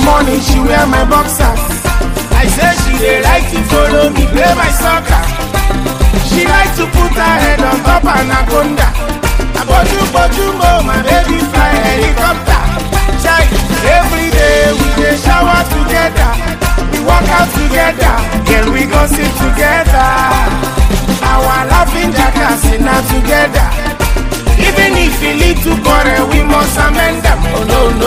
morning she wear my boxers. I say she dey like to follow me play my soccer. She like to put her head on top anaconda. Aboju boju mo, my baby fly helicopter. Chai, every day we dey shower together. We work out together, girl we go sit together. Our laughing jackass na together. Even if we lead to quarrel, we must amend them. Oh no no.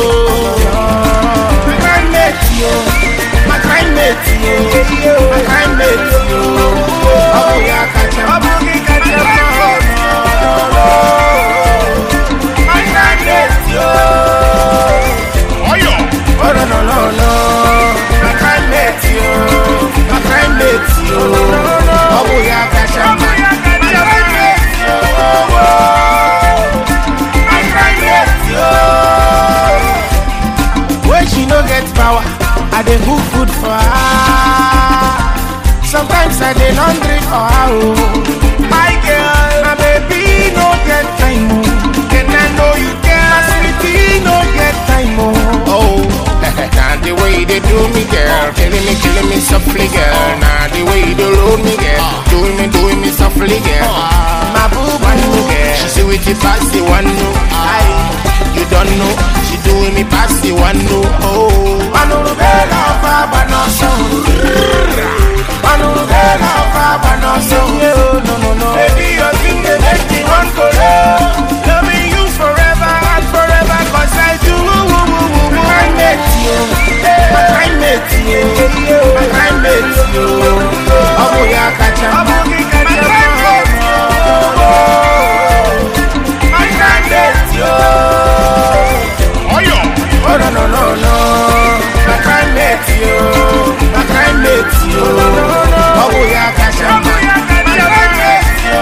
My crime mate yo, my crime mate yo, my crime mate yo. Oh yeah, catch him, oh yeah, catch him. No no no. My crime mate yo. Oh yeah. Oh no no no no. My crime mate yo, my crime mate yo. Oh yeah, catch him. My crime mate yo. My crime mate yo. When she no get power, I dey cook food for her. Sometimes I dey laundry for her. Oh. My girl, my baby no get time. Oh. And I know you care. My sweetie no get time. Oh. Oh, now the way they do me, girl, killing me, killing me softly, girl. Now the way they load me, girl, doing me, doing me softly, girl. My boo One boo no, girl. she see with the past the one no, I, you don't know, she doing me past the one no, oh. Manurubela ọba abanọsọ. Manurubela ọba abanọsọ. No, no, no. Baby, your thing dey make me wan kolo. Loving you forever and forever, 'cause I do. My kind mate, yo. My kind mate, yo. My kind mate, yo. Ọmọ ya kacha. Ọmọ gị kacha. My kind mate, yo. Oh yeah. Oh no no no no, my crime mate yo, my crime mate yo. Oh yeah, kasha. My crime mate yo,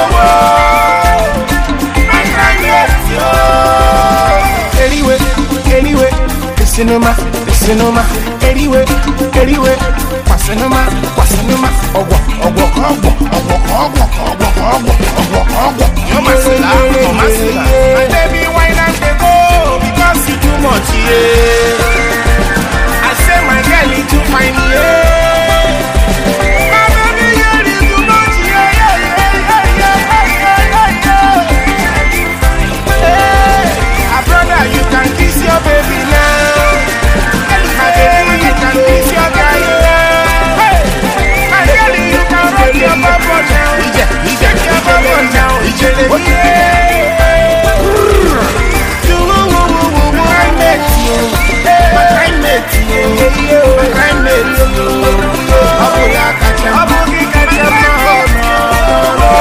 my crime mate yo. Anyway, anyway, the cinema, the cinema. Anyway, anyway, kwa cinema, kwa cinema. Ogwa, ogwa, ogwa, ogwa, ogwa, ogwa, ogwa, ogwa, ogwa. You're my sinner, you're my sinner. My baby, why not they go? Because you too much, yeah. I say my girl, you too fine, yeah. My baby, girl, you too much, yeah, yeah, yeah, yeah, yeah, yeah, yeah, yeah. Hey, ah, brother, you can kiss your baby now. My baby, you can kiss your guy now. Hey, my girl, you can rock your bubble now. Shake your bubble now. Yeah. Do woo woo woo woo woo. My mate, yo. My kind mate, yo. My kind mate, yo. Abu ya kacha. Abu ki kacha. No, no, no.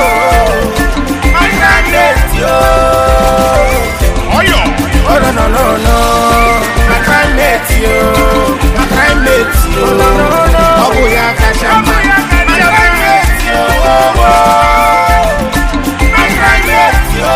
My kind mate, yo. Oh yeah. Oh no no no no. My kind mate, yo. My kind mate, yo. Abu ya kacha. Abu ya kacha. My kind mate, yo. My kind mate, yo.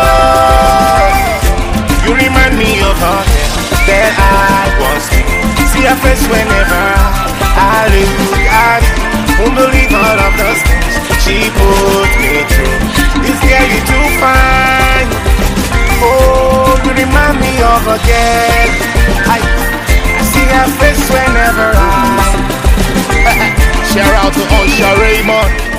You remind me of her that I was See her face whenever I look at you Won't believe all of those things she put me through This girl you too fine Oh, you remind me of a girl I, I see her face whenever I Shout out to Usher Raymond